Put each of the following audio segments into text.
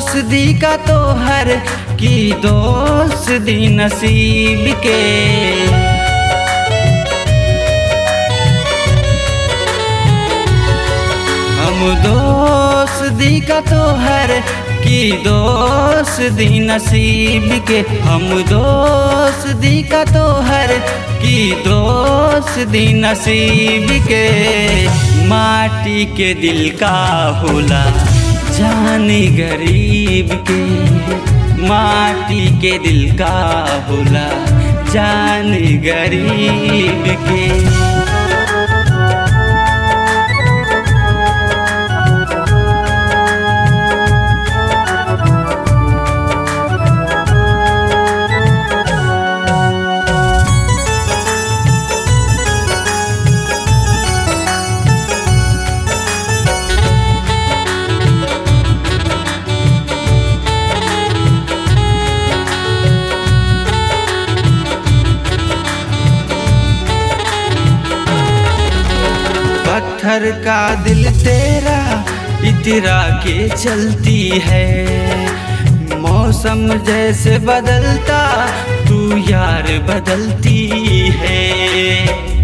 दोस्त दी का तोहर की दोस्त दी नसीब के हम दोस्त दी का तोहर की दोस्त दी नसीब के हम दोस्त दी का तोहर की दोस्त दी नसीब के माटी के दिल का होला जानी गरीब के माटी के दिल का होला जानी गरीब के पत्थर का दिल तेरा इतरा के चलती है मौसम जैसे बदलता तू यार बदलती है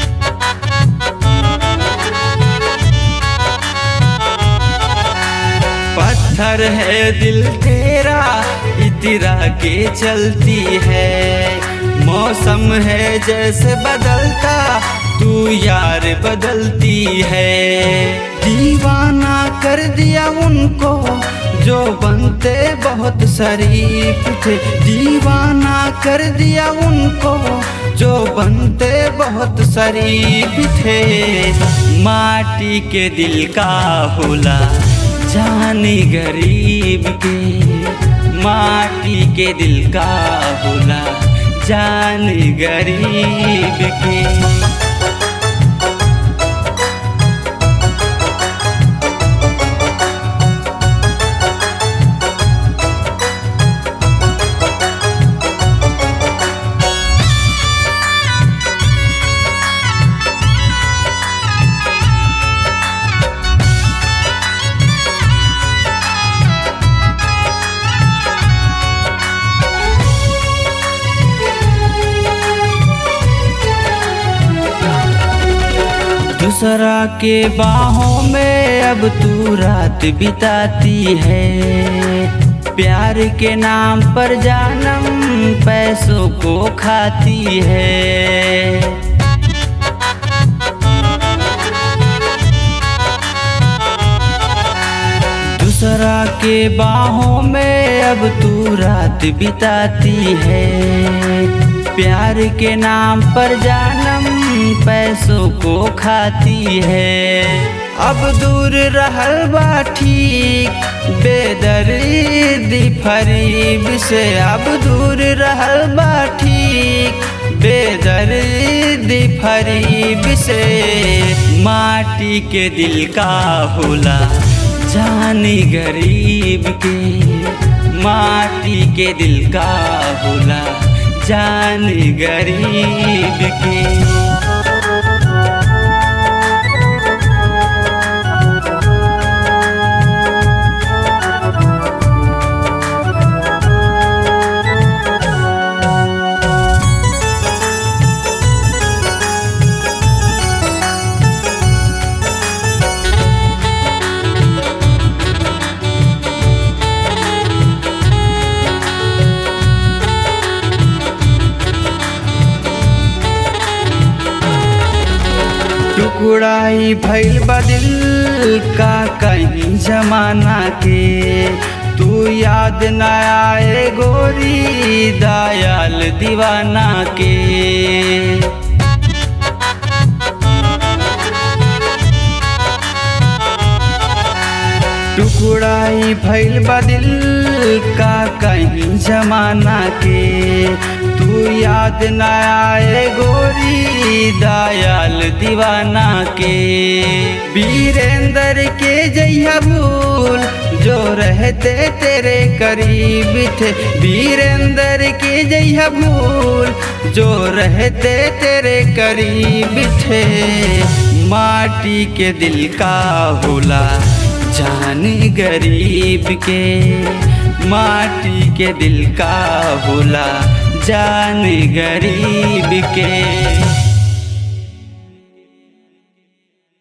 पत्थर है दिल तेरा इतरा के चलती है मौसम है जैसे बदलता तू यार बदलती है दीवाना कर दिया उनको जो बनते बहुत शरीफ थे दीवाना कर दिया उनको जो बनते बहुत शरीफ थे माटी के दिल का होला जानी गरीब के माटी के दिल का होला जानी गरीब के दूसरा के बाहों में अब तू रात बिताती है प्यार के नाम पर जानम पैसों को खाती है दूसरा के बाहों में अब तू रात बिताती है प्यार के नाम पर जानम पैसों को खाती है अब दूर रहल बा ठीक बेदर्दी फरीब से अब दूर रहल बा ठीक बेदर्दी फरीब से माटी के दिल का होला जानी गरीब के माटी के दिल का होला जानी गरीब के टुकड़ाई भैल बदिल का कहीं जमाना के तू याद न आए गोरी दयाल दीवाना के टुकड़ाई भैल बदिल का कहीं जमाना के तू याद न आए गोरी दयाल दीवाना के वीरेंद्र के जैया भूल जो रहते तेरे करीब थे वीरेंद्र के जैया भूल जो रहते तेरे करीब थे माटी के दिल का होला जान गरीब के माटी के दिल का भूला जान गरीब के